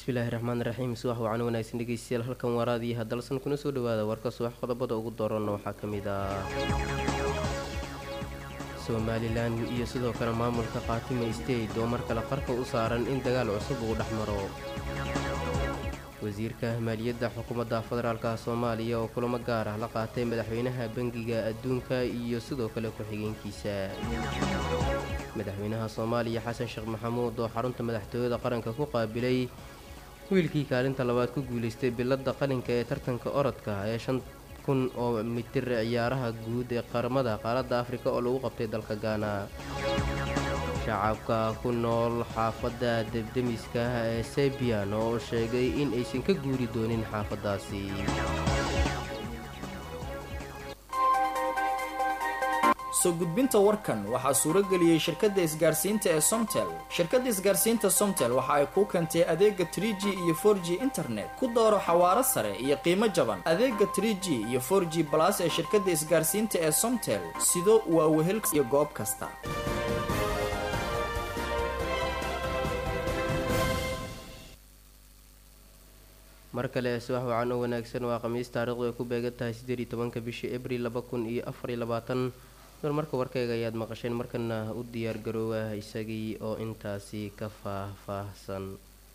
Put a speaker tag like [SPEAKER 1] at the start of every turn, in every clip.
[SPEAKER 1] bismillaahi raxmaan raxiim subax wacan wanaagsan dhegeystayaal halkan waaraadii hadalsan kuna soo dhawaada warka subax qodobada ugu dooranna waxaa ka mid ah somalilan iyo sidoo kale maamulka khaatime state oo mar kale qarka u saaran in dagaal cusub uu dhex maro wasiirka maaliyadda xukuumadda federaalka soomaaliya oo kulamo gaar ah la qaatay madaxweynaha bangiga adduunka iyo sidoo kale ku-xigeenkiisa madaxweynaha soomaaliya xasan sheekh maxamuud oo xarunta madaxtooyada qaranka ku qaabilay wiilkii kaalinta labaad ku guulaystay biladda qalinka ee tartanka orodka ee shan kun oo mitir ciyaaraha guud ee qaramada qaaradda afrika oo lagu qabtay dalka gaana shacabka ku nool xaafadda debdemiska ee sebian oo sheegay in aysan ka guuri doonin xaafaddaasi
[SPEAKER 2] soo gudbinta warkan waxaa suurageliyey shirkadda isgaarsiinta ee somtel shirkadda isgaarsiinta somtel waxa ay kuu keentay adeega tr g iyo for g internet ku dooro xawaaro sare iyo qiimo jaban adeega tr g iyo for g balas ee shirkadda isgaarsiinta ee somtel sido waa wehel iyo goob kasta
[SPEAKER 1] mar kale subax wacan oo wanaagsan waa khamiis taarikhdu ay ku beegan tahay siddeed iyo tobanka bishii abril laba kun iyo afar iyo labaatan marka warkayga ayaad maqasheen markana u diyaar garoowa isagii oo intaasi ka faah-faahsan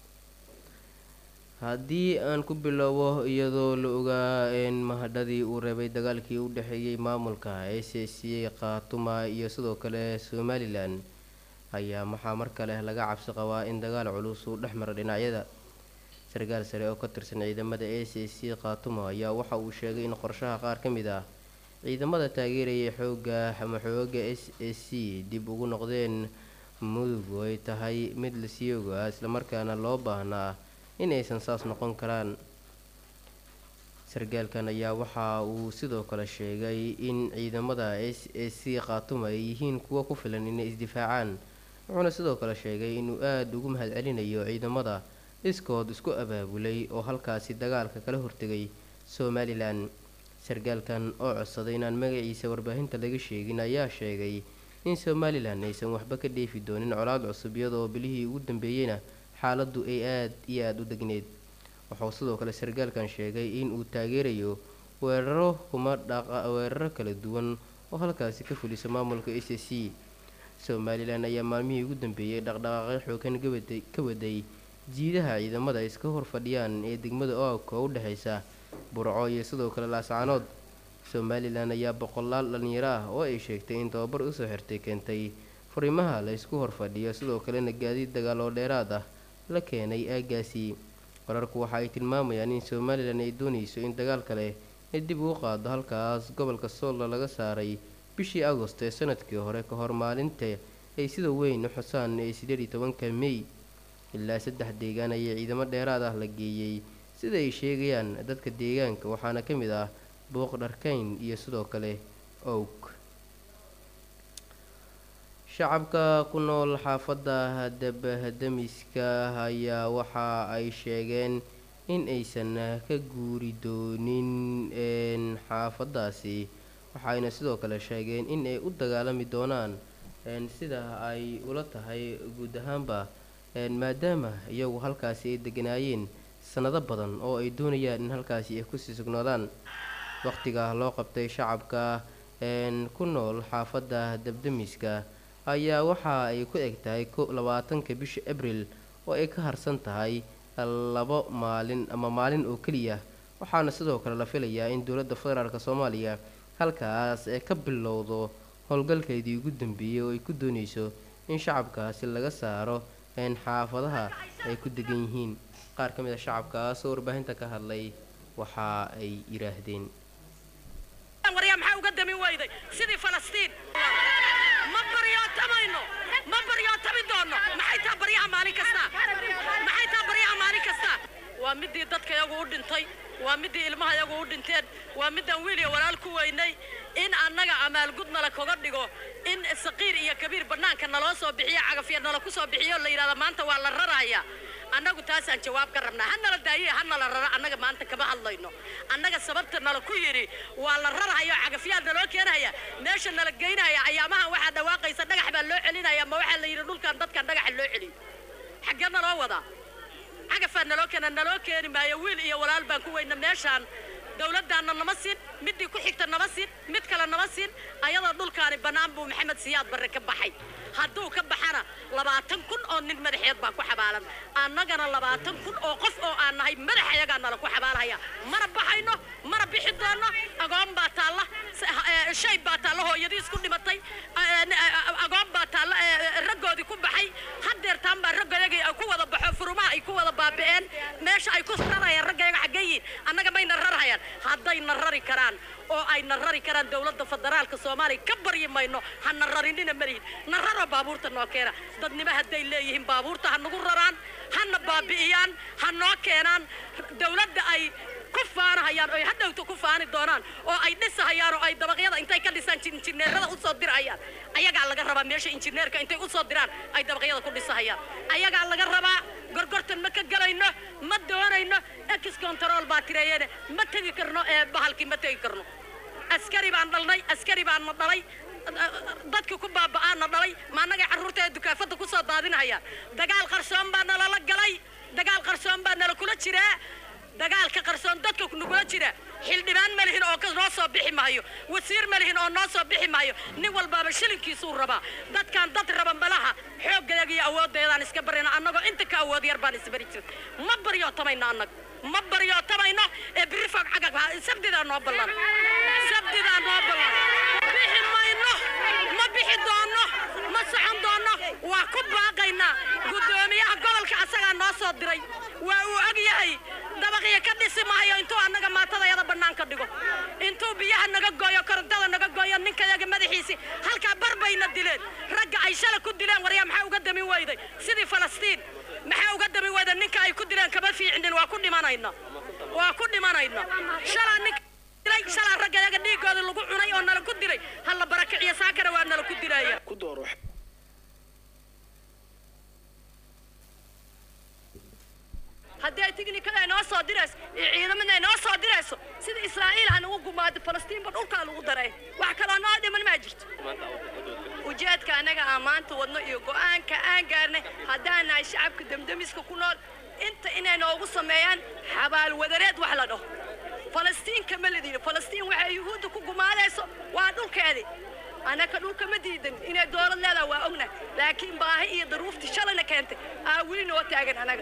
[SPEAKER 1] haddii aan ku bilowbo iyadoo la ogaa in mahadhadii uu reebay dagaalkii u dhexeeyey maamulka a c c khaatuma iyo sidoo kale somalilan ayaa maxaa mar kale laga cabsi qabaa in dagaal culus uu dhex maro dhinacyada sarkaal sare oo ka tirsan ciidamada a c c khaatuma ayaa waxa uu sheegay in qorshaha qaar ka mid ah ciidamada taageeraya xooga ama xooga s a c dib ugu noqdeen mudug oo ay tahay mid lasii ogaa islamarkaana loo baahnaa in aysan saas noqon karaan sarkaalkan ayaa waxa uu sidoo kale sheegay in ciidamada s a c khaatuma ay yihiin kuwo ku filan inay isdifaacaan wuxuuna sidoo kale sheegay inuu aada ugu mahadcelinayo ciidamada iskood isku abaabulay oo halkaasi dagaalka kala hortegay somalilan sarkaalkan oo codsaday inaan magaciisa warbaahinta laga sheegin ayaa sheegay in somalilan aysan waxba ka dheefi doonin colaad cusub iyadoo bilihii ugu dambeeyeyna xaaladdu ay aada iyo aada u degneyd wuxuu sidoo kale sarkaalkan sheegay in uu taageerayo weeraro kuma dhaqa weeraro kala duwan oo halkaasi ka fulisa maamulka a c c somalilan ayaa maalmihii ugu dambeeyey dhaqdhaqaaqyo xoogan gawaday ka waday jiidaha ciidamada iska hor fadhiyaan ee degmada oogka oo u dhexaysa burco iyo sidoo kale laascaanood somalilan ayaa boqolaal dhalinyaro ah oo ay sheegtay in tababar usoo xirtay keentay furimaha la ysku horfadhiyo sidoo kalena gaadiid dagaal oo dheeraad ah la keenay aagaasi wararku waxa ay tilmaamayaan in somalilan ay doonayso in dagaal kale ay dib ugu qaado halkaas gobolka soolla laga saaray bishii agost ee sanadkii hore ka hor maalinta ay sida weyn u xusaan ee sideed iyo tobanka mey ilaa saddex deegaan ayaa ciidamo dheeraad ah la geeyey sida ay sheegayaan dadka deegaanka waxaana ka mid ah booq dharkayn iyo sidoo kale owg shacabka ku nool xaafadda dabdamiska ayaa waxa ay sheegeen in aysan ka guuri doonin xaafaddaasi waxayna sidoo kale sheegeen in ay u dagaalami doonaan sida ay ula tahay guud ahaanba maadaama iyagu halkaasi ay deganaayeen sanado badan oo ay doonayaan in halkaasi ay kusii sugnaadaan waqtiga loo qabtay shacabka ku nool xaafadda dabdamiska ayaa waxa ay ku eg tahay labaatanka bisha abril oo ay ka harsan tahay labo maalin ama maalin oo keliya waxaana sidoo kale la filayaa in dowladda federaalk soomaaliya halkaas ee ka bilowdo howlgalkeedii ugu dambeeyey oo ay ku doonayso in shacabkaasi laga saaro xaafadaha ay ku degan yihiin qaar ka mid a shacabkaas oo warbaahinta ka hadlay waxa ay yidhaahdeen
[SPEAKER 3] waryaa maxaa uga dami weyday sidii falastiin ma baryootamayno ma baryootami doonno maxay taa baryaha maalin kasta maxay taa baryaha maalin kasta waa midii dadka iyagu u dhintay waa midii ilmaha iyagu u dhinteen waa midaan wiil iyo walaal ku weynay in annaga amaalgud nala kaga dhigo in saqiir iyo kabiir bannaanka naloo soo bixiyo cagafya nala ku soo bixiyo la yidhahda maanta waa la raraya annagu taasaan jawaab ka rabnaa ha nala daaye ha nala raro annaga maanta kama hadlayno annaga sababta nala ku yidhi waa la rarhayo cagafyaad naloo keenaya meesha nala geynaya ayaamahan waxaa dhawaaqaysa dhagax baa loo celinaya ma waxaa la yidhi dhulkan dadkan dhagaxa loo celiyo xaggee naloo wadaa cagafaa naloo keena naloo keeni maayo wiil iyo walaal baan ku weyna meeshaan dowladdaanna nama siin midii ku xigta nama siin mid kale nama siin ayadoo dhulkaani bannaan buu maxamed siyaad barre ka baxay hadduu ka baxana labaatan kun oo nin madaxeed baa ku xabaalan annagana labaatan kun oo qof oo aan nahay madax ayagaa nala ku xabaalahaya mana baxayno mana bixi doono agoon baa taalla shay baa taalla hooyadiis ku dhimatay agoon baa taalla raggoodii ku baxay haddeertaan baa raggayaga ay ku wada baxo furumaha ay ku wada baabi'een meesha ay ku rarayaan raggayaga xaggeeyiin annaga mayna rarhayaan haddayna rari karaan oo ayna rari karaan dowladda federaalka soomaaliya ka baryi mayno hana rarinina malihin na raro baabuurta noo keena dadnimo hadday leeyihiin baabuurta ha nagu raraan hana baabi'iyaan ha noo keenaan dowladda ay ku faanahayaan oy hadhowta ku faani doonaan oo ay dhisahayaan oo ay dabaqyada intay ka dhisaan injineerada usoo dirayaan ayagaa laga rabaa meesha injineerka intay usoo diraan ay dabaqyada ku dhisahayaan ayagaa laga rabaa gorgortan ma ka gelayno ma doonayno ex control baa tireeyene ma tegi karno ee bahalkii ma tegi karno askari baan dhalnay askari baan na dhalay dadkii ku baaba'aana dhalay ma annagay carruurta ee dukaafadda ku soo daadinahayaan dagaal qarsoon baa nalala galay dagaal qarsoon baa nala kula jiraa dagaalka qarsoon dadka nagula jira xildhibaan ma lihin oo noo soo bixi maayo wasiir ma lihin oo noo soo bixi maayo nin walbaaba shilinkiisuu rabaa dadkaan dad raba malaha xooggayaga iyo awooddeedaan iska barayna annagoo inta ka awood yar baan isbari jirta ma baryootamayno annaga ma baryootamayno ee biri fog cagag sabdidaa noo ballan sabdidaa noo ballan bixi mayno ma bixi doonno ma socon doonno waa ku baaqaynaa guddoomiyaha gobolka asagaa noo soo diray waa uu og yahay dabaqyo ka dhisi maayo intuu annaga maatadayada bannaanka dhigo intuu biyaha naga gooyo korontada naga gooyo ninkayaga madaxiisii halkaa bar bayna dileen ragga ay shala ku dileen waryaa maxaa uga damin weyday sidii falastiin maxaa uga damin weyday ninka ay ku dileen kama fiicnin waa ku dhimanayna waa ku dhimanayna shalaa ninka dilay shalaa raggayaga dhiigooda lagu cunay oo nala ku dilay halla barakiciyo saakana waa nala ku dilaya haddii ay tignikada inoo soo dirayso iyo ciidamada inoo soo dirayso sida israa'iil ha nagu gumaado falastiinba dhulkaa lagu daray wax kaloo noo dhiman maa jirto ujeedka annaga aan maanta wadno iyo go'aanka aan gaarnay haddaan nahay shacabka demdemiska ku nool inta inay noogu sameeyaan xabaal wadareed wax la dhaho falastiin kama ladini falastiin waxay yuhuudda ku gumaadayso waa dhulkeedii annaka dhulka ma diidan inay dowlad leedaha waa ognahay laakiin baahi iyo daruuftii shalayna keentay aa weli noo taagan annaga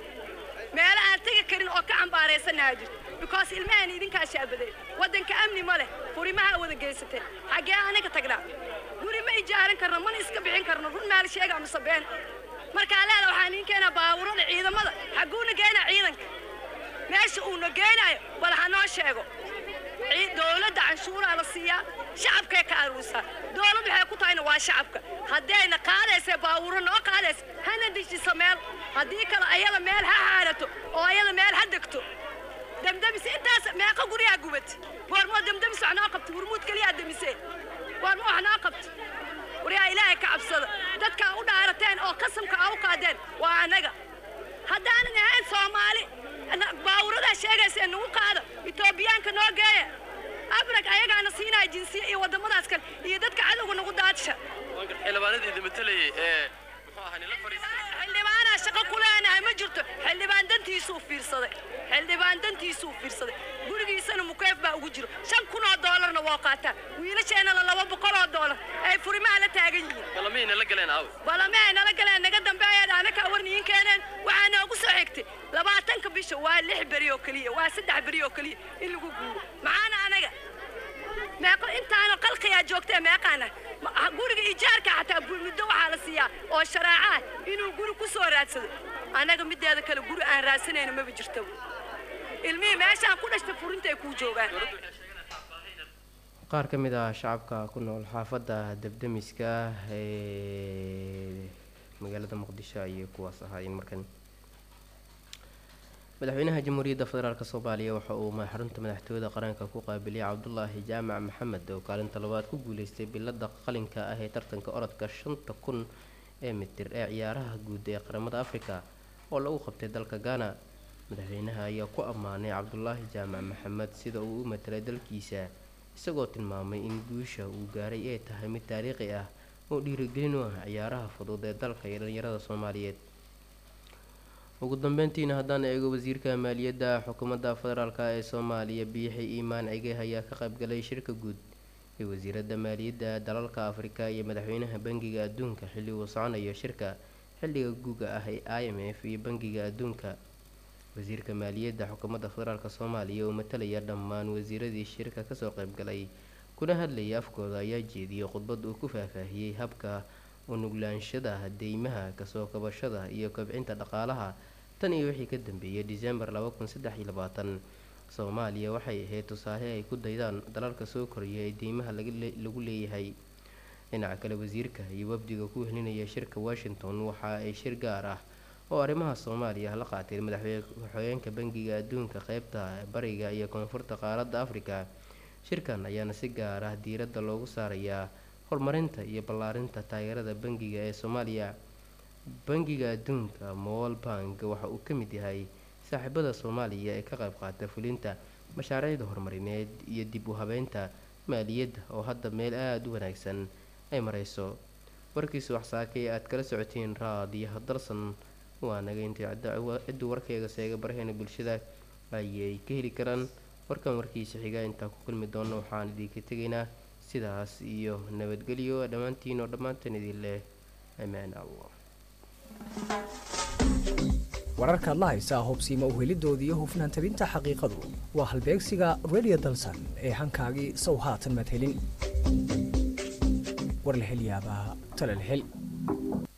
[SPEAKER 3] meelo aan tegi karin oo ka cambaaraysanaha jirto because ilmahan idinkaa shaabaday waddanka amni ma leh furimaha wada geysateen xaggee anaga tagnaa guri ma ijaaran karno mana iska bixin karno run maal sheega mise been markaa leeda waxaan idiin keenaa baabuurada ciidamada xaguuna geenaa ciidanka meesha uuna geenaayo bal ha noo sheego dowladda canshuuraa la siiyaa shacabkay ka aruusaa dowlad waxay ku tahayna waa shacabka haddayna qaadaysa baabuuro noo qaadaysa hana dejiso meel haddii kale ayada meel ha xaarato oo ayada meel ha degto demdemis intaas meeqa guryaa gubat goormoo demdemis wax noo qabta hurmuud keliyaa demisee goormo wax noo qabta waryaa ilaahay ka cabsada dadkaa u dhaarateen oo qasamka aa u qaadeen waa annaga haddaanan ahayn soomaali baawuradaa sheegaysa nagu qaada etoobiyaanka noo geeya abrag ayagaana siinaya jinsiya iyo waddamadaas kale iyo dadka cadowga nagu daadsha
[SPEAKER 4] xildhibaanadii matalayay ee muxuu ahaa nila fadhiistay
[SPEAKER 3] xildhibaanaa shaqo ku leenahay ma jirto xildhibaan dantiisuu fiirsaday xildhibaan dantiisuu fiirsaday gurigiisana mukeef baa ugu jiro shan kun oo doolarna waa qaataan wiilasheenna la laba boqol oo doolar ay furimaha la taagan yihiin
[SPEAKER 4] balamihii nala galeen aawe
[SPEAKER 3] balame ay nala galeen naga dambeeyeen anaka warniin keeneen waxaa noogu soo xigtay labaatanka bisha waa lix beri oo keliya waa saddex beri oo keliya in lagu guuro maxaana anaga meeqo intaana qalqiyaa joogtee meeqaana Ma- guriga ijaarka xataa bu- muddo waxaa la siiyaa oo sharaaca ah inuu guri ku soo raadsado annaga mideeda kale guri aan raadsanayno maba jirtaba ilmihii meeshaan ku dhashta furintay kuu joogaan
[SPEAKER 1] qaar ka mid ah shacabka ku nool xaafadda debdemiska ee magaalada muqdisho ayay kuwaas ahaayeen markan madaxweynaha jamhuuriyadda federaalk soomaaliya waxa uu ma- xarunta madaxtooyada qaranka ku qaabiliyay cabdulaahi jaamac maxamed oo kaalinta labaad ku guuleystay bilada qalinka ah ee tartanka orodka shanta kun ee mitir ee ciyaaraha guud ee qaramada afrika oo lagu qabtay dalka ghana madaxweynaha ayaa ku ammaanay cabdulaahi jaamac maxamed sida uu u matalay dalkiisa isagoo tilmaamay in guusha uu gaaray ay tahay mid taariikhi ah oo dhiirigelin u ah ciyaaraha fudud ee dalka iyo dhalinyarada soomaaliyeed ugu dambeyntiina haddaan eego wasiirka maaliyadda xukuumadda federaalk ee soomaaliya biixi iimaan cige ayaa ka qaybgalay shirka guud ee wasiiradda maaliyadda dalalka afrika iyo madaxweynaha bangiga adduunka xilli uu soconayo shirka xilliga guuga ah ee i m f iyo bangiga adduunka wasiirka maaliyadda xukuumadda federaalk soomaaliya oo matalaya dhammaan wasiiradii shirka kasoo qaybgalay kuna hadlayay afkooda ayaa jeediyey khudbad uu ku faahfaahiyey habka unuglaanshaha deymaha kasoo kabashada iyo kobcinta dhaqaalaha tan iyo wixii ka dambeeyay disembar soomaaliya waxay ahayd tusaale ay ku daydaan dalalka soo koraya ee deymaha lagu leeyahay dhinaca kale wasiirka iyo wafdiga ku helinaya shirka washington waxa ay shir gaar ah oo arrimaha soomaaliya la qaatay madaxweyeenka bangiga adduunka qeybta bariga iyo koonfurta qaaradda afrika shirkan ayaana si gaar ah diiradda loogu saarayaa horumarinta iyo ballaarinta taageerada bangiga ee soomaaliya bangiga adduunka mowal bank waxa uu ka mid yahay saaxiibada soomaaliya ee ka qayb qaata fulinta mashaariicda horumarineed iyo dib u habeynta maaliyadda oo hadda meel aada u wanaagsan ay mareyso warkiisa waxsaakay aad kala socotiin raadiyaha dalsan waa naga intay cidduu warkeyga seega baraheena bulshada ayay ka heli karaan warkan warkiisa xiga intaa ku kulmi doono waxaan idinka tegaynaa sidaas iyo nabadgelyo dhammaantiin oo dhammaantan idin leh amaan allah
[SPEAKER 5] wararkaad la haysaa hubsiima uhelidoodii iyo hufnaan tabinta xaqiiqadu waa halbeegsiga radio dalsan ee hankaagii sow haatan maad helin war la hel yaabaa tale la hel